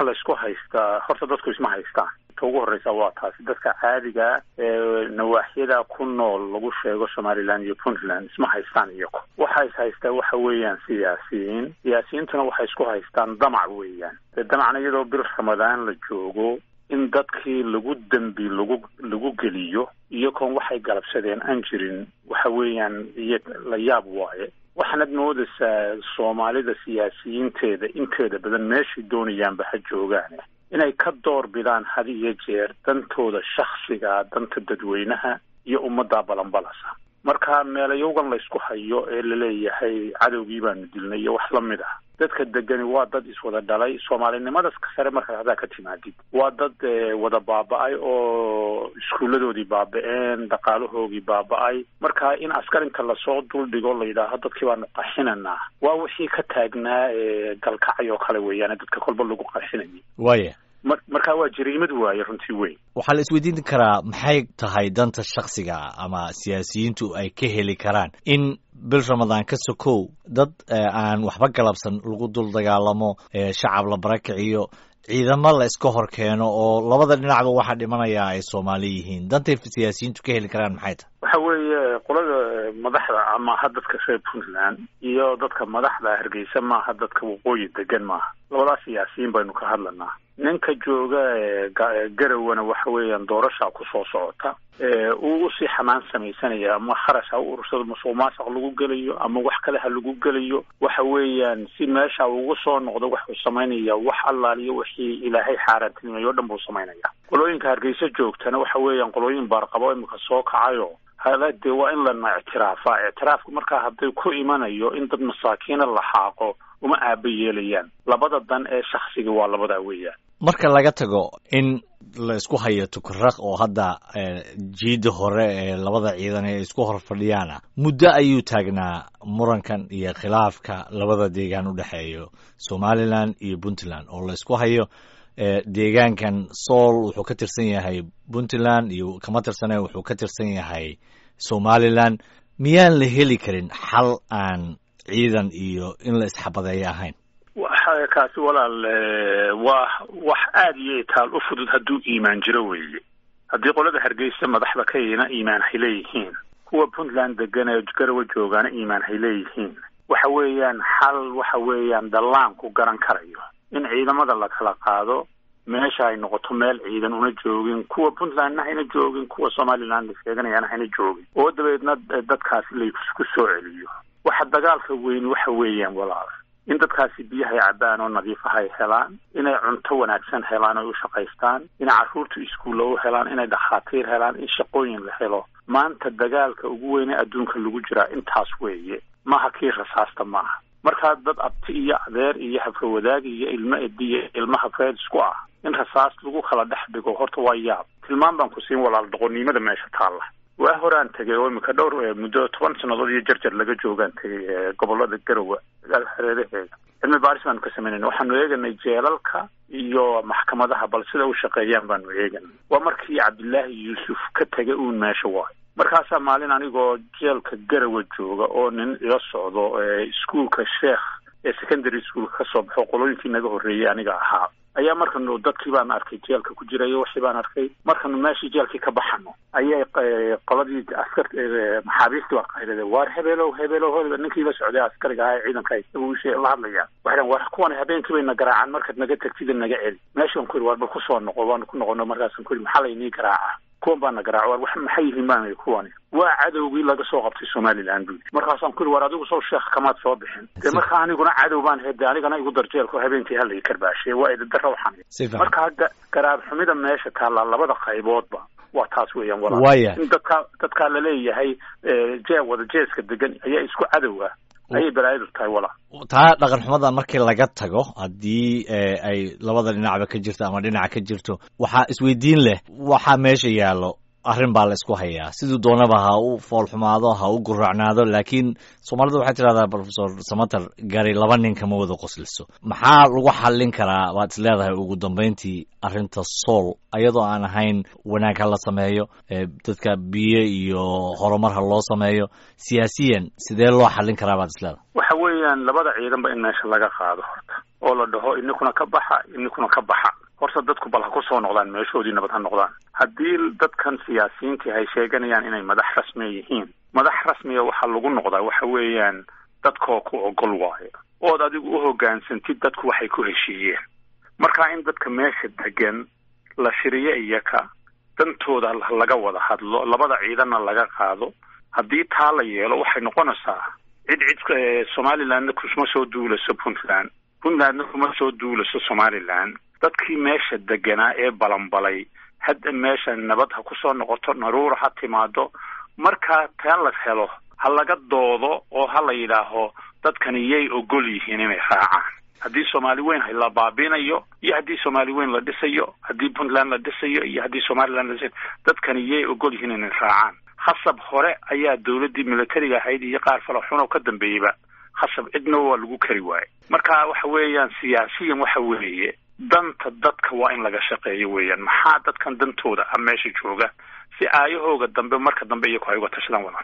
waxa laysku haystaa horta dadku isma haystaan ta ugu horreysa waa taasi dadka caadiga ee nawaaxyada ku nool lagu sheego somaliland iyo puntland isma haystaan iyago waxa is haystaa waxa weeyaan siyaasiyiin siyaasiyiintuna waxay isku haystaan damac weeyaan dee damacna iyadoo bil ramadaan la joogo in dadkii lagu dembi lagu lagu geliyo iyagoon waxay galabsadeen aan jirin waxa weeyaan iyo la yaab waaye waxaanad moodaysaa soomaalida siyaasiyiinteeda inteeda badan meeshay doonayaanba ha joogaan inay ka door bidaan had iyo jeer dantooda shaksiga danta dadweynaha iyo ummadda balanbalasa marka meelayowgan laysku hayo ee laleeyahay cadowgii baanu dilnay iyo wax lamid ah dadka degani waa dad iswada dhalay soomaalinimadas sare markaad haddaa ka timaadid waa dad wada baaba-ay oo iskuulladoodii baaba-een dhaqaalahoogii baaba-ay marka in askar inta lasoo duldhigo la yidhaaho dadkii baanu qaxinanaa waa wixii ka taagnaa galkacay oo kale weeyaan dadka kolba lagu qaxinayay waya mar markaa waa jariimad waaye runtii weyn waxaa la isweydiin karaa maxay tahay danta shaksiga ama siyaasiyiintu ay ka heli karaan in bil ramadaan ka sokow dad aan waxba galabsan lagu dul dagaalamo shacab la barakiciyo ciidamo la iska hor keeno oo labada dhinacba waxaa dhimanaya ay soomaali yihiin dantay siyaasiyiintu ka heli karaan maxay tahay waxa weeye qolada madaxda maaha dadka reer puntland iyo dadka madaxda hargeysa maaha dadka waqooyi degan maaha labadaas siyaasiyiin baynu ka hadlanaa ninka jooga garawana waxa weeyaan doorashaa kusoo socota uu usii xamaan samaysanaya ama kharash ha u urursado masuq maasuq lagu gelayo ama wax kale ha lagu gelayo waxa weeyaan si meesha ugu soo noqdo waxuu samaynaya wax allaaliyo wixii ilaahay xaaraantinimeeyo o dhan buu samaynaya qolooyinka hargeysa joogtana waxa weeyaan qolooyin baarqabo imika soo kacayo hala dee waa in lana ictiraafa ictiraafku markaa hadday ku imanayo in dad masaakiina la xaaqo uma aaba yeelayaan labada dan ee shaksiga waa labadaa weeyaan marka laga tago in la isku hayo tukaraq oo hadda jiida hore ee labada ciidan ee isku hor fadhiyaana muddo ayuu taagnaa murankan iyo khilaafka labada deegaan u dhexeeyo somalilan iyo puntland oo la isku hayo deegaankan sool wuxuu ka tirsan yahay puntland iyo kama tirsane wuxuu ka tirsan yahay somalilan miyaan la heli karin xal aan ciidan iyo in la isxabadeeyo ahayn waxa kaasi walaal waa wax aada iyo itaal u fudud hadduu iimaan jiro weeye haddii qolada hargeysa madaxda ka ina iimaan hay leeyihiin kuwa puntland degan ee garawa joogaana iimaan hay leeyihiin waxa weeyaan xal waxa weeyaan dallaanku garan karayo in ciidamada la kala qaado meesha ay noqoto meel ciidan una joogin kuwa puntlandna hayna joogin kuwa somaliland la sheeganayaana hayna joogin oo dabeedna dadkaasi laysku soo celiyo waxa dagaalka weyn waxa weeyaan walaal in dadkaasi biyahay cabbaan oo nadiifaha ay helaan inay cunto wanaagsan helaan oy u shaqaystaan inay carruurtu iskuulla u helaan inay dhakhaatiir helaan in shaqooyin la helo maanta dagaalka ugu weyne adduunka lagu jiraa intaas weeye maaha kii rasaasta maaha markaa dad abti iyo adeer iyo hafrawadaag iyo ilmo ediyo ilmo hafreed isku ah in rasaas lagu kala dhex dhigo horta waa yaab tilmaan baan ku siin walaal doqonnimada meesha taalla waa horaan tegay oo imika dhowr muddo toban sannadood iyo jarjar laga joogaan tegay gobolada garowa hareeraheeda cilmi baaris baanu ka samaynayna waxaanu eeganay jeelalka iyo maxkamadaha bal sida u shaqeeyaan baanu eeganay waa markii cabdillaahi yuusuf ka tegay uun meesha waayo markaasaa maalin anigoo jeelka garawa jooga oo nin ila socdo iskuolka sheekh ee secondary schoolka ka soo baxo qolooyinkii naga horreeyey aniga ahaa ayaa markanu dadkii baan arkay jeelka ku jirayo wixii baan arkay markanu meeshii jeelkii ka baxano ayay qoladii askar maxaabiistii waa qaylade waar hebeelow hebeelow hebel ninkii la socday askariga ahaa ee ciidanka isaguushe la hadlayaan waxay war kuwan habeenkii bay na garaacaan markaad naga tagtida naga celi meeshaan ku yidhi waar bal kusoo noqo waanu ku noqono markaasaan ku yidhi maxaa laynii garaaca kuwan baa na garaaca war wax maxay yihiin baan kuwani waa cadowgii laga soo qabtay somaliland buu markaasaan ku yidhi war adigu sow sheekh kamaad soo bixin dee markaa aniguna cadow baan hede anigana igu darjeelko habeenkii halay karbaashe waa idadara waxaan markaa garaab xumida meesha taallaa labada qayboodba waa taas weeyaan walaal in dadkaa dadkaa laleeyahay jee wada jeeska degan ayaa isku cadow ah ayay balaayadu tahay walaal taa dhaqan xumadan markii laga tago haddii ay labada dhinacba ka jirto ama dhinaca ka jirto waxaa isweydiin leh waxaa meesha yaallo arrin baa la isku hayaa siduu doonaba ha u foolxumaado ha u guracnaado laakiin soomaalidu waxay tidhahdaa profesor samater gari laba nin kama wada qosliso maxaa lagu xallin karaa waad is leedahay ugu dambayntii arrinta sool ayadoo aan ahayn wanaag ha la sameeyo dadka biyo iyo horumar ha loo sameeyo siyaasiyan sidee loo xallin karaa baad is leedahay waxa weeyaan labada ciidanba in meesha laga qaado horta oo la dhaho ininkuna ka baxa ininkuna ka baxa horta dadku bal ha ku soo noqdaan meeshoodii nabad ha noqdaan haddii dadkan siyaasiyiintii ay sheeganayaan inay madax rasmiya yihiin madax rasmiya waxaa lagu noqdaa waxa weeyaan dadkoo ku ogol waayo ood adigu u hoggaansantid dadku waxay ku heshiiyeen marka in dadka meesha degan la shiriyo iyaka dantooda laga wada hadlo labada ciidanna laga qaado haddii taa la yeelo waxay noqonaysaa cid cid somalilandna kuma soo duulaso puntland puntlandna kuma soo duulaso somaliland dadkii meesha deganaa ee balanbalay hadda meesha nabad ha ku soo noqoto naruura ha timaado markaa taan la helo ha laga doodo oo ha la yidhaaho dadkani yay ogol yihiin inay raacaan haddii soomaali weyn la baabinayo iyo haddii soomaali weyn la dhisayo haddii puntland la dhisayo iyo haddii somaliland la dhisayo dadkani yay ogol yihiin inay raacaan hasab hore ayaa dawladdii militariga ahayd iyo qaar fala xunoo ka dambeeyeyba hasab cidna waa lagu kari waaye marka waxa weeyaan siyaasiyan waxa weeye danta dadka waa in laga shaqeeyo weeyaan maxaa dadkan dantooda ah meesha jooga si aayahooga dambe marka dambe iyaku ay uga tashadaan wada